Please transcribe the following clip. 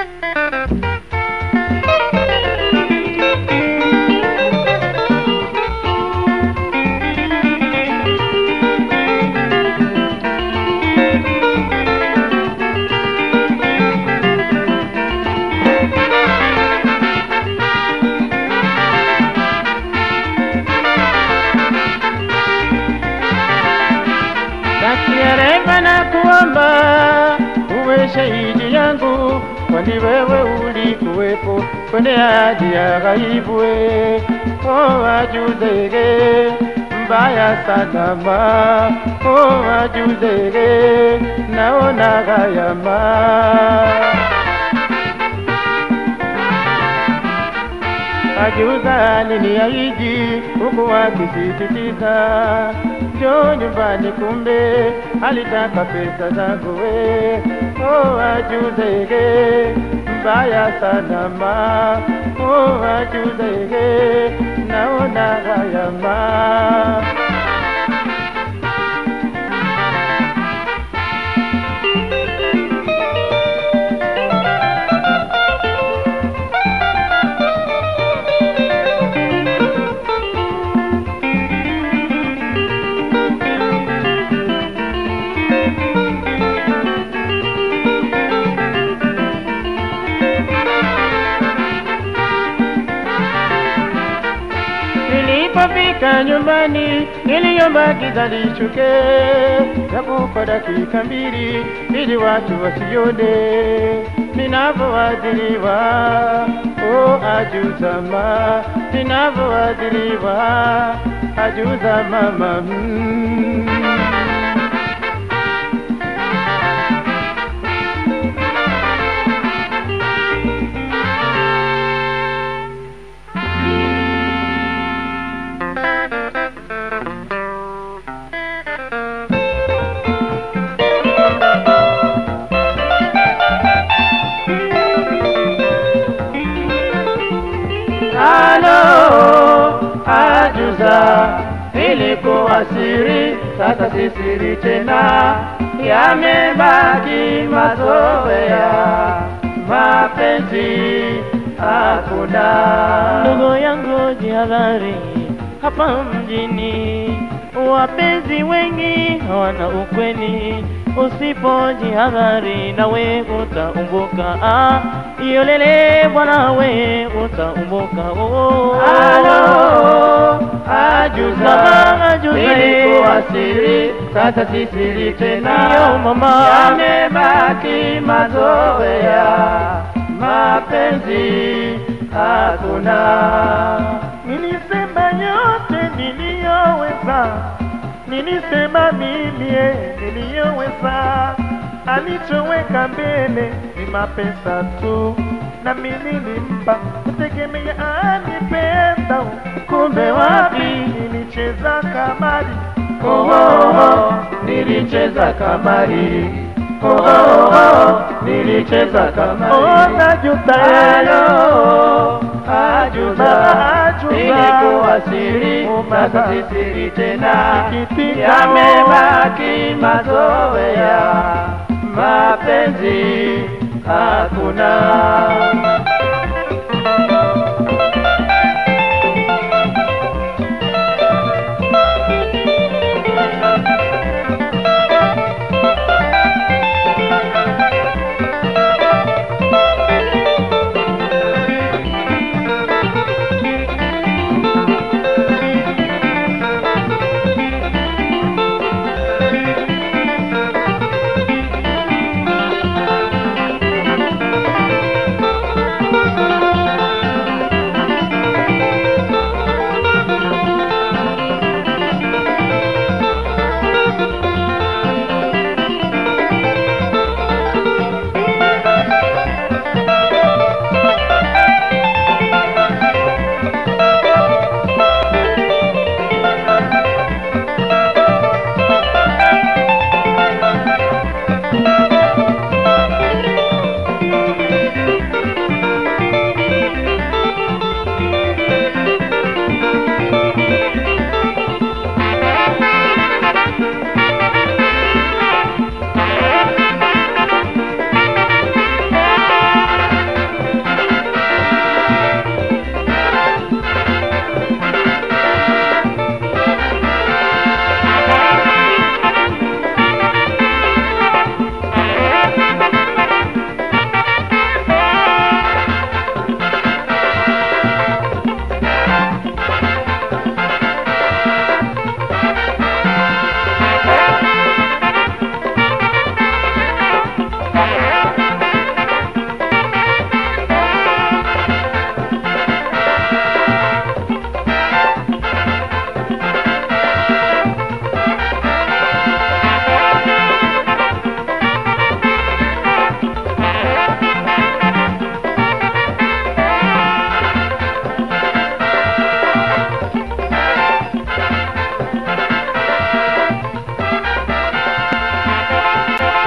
Daktari na kuomba uwe shahidi yangu, kwani wewe ulikuwepo kwenye hadi ya ghaibu. we. Oh, ajudege mbaya sana ma, oh, ajudege naona gayama Ajuza aliniahidi huku akisisitiza njoo nyumbani, kumbe alitaka pesa zangu we. Oh, ajuzege mbaya sana ma, oh, ajuzege naona gayama Nilipofika nyumbani niliomba giza lishuke, japo kwa dakika mbili, ili watu wasione ninavyoadhiriwa. Oh, ajuzama ninavyoadhiriwa, ajuza mama mm. Halo, ajuza, ilikuwa siri, sasa si siri tena, yamebaki mazoea, mapenzi hakuna. Ndugu yangu jihadhari, hapa mjini wapenzi wengi hawana ukweli. Usipojihadhari nawe utaumbuka, ah, iyo lele bwana, we utaumbuka. Oh, Halo, ajuza, Mama, ajuza, ilikuwa siri, sasa si siri tena, Yo, mama. yamebaki mazoea, mapenzi hakuna. Nilisema yote niliyoweza, nilisema mimi eh, niliyoweza. Alichoweka mbele ni mapesa tu, na mimi nilimpa kutegemea anipenda. Kumbe wapi nilicheza kamari. Oh, oh, oh, nilicheza kamari. Oh, oh, oh, nilicheza kamari. Oh, najuta Halo, ajuza, Ajuza. ilikuwa siri, Oh, sasa baba. si siri tena, Sikitika. yamebaki mazoea, mapenzi hakuna.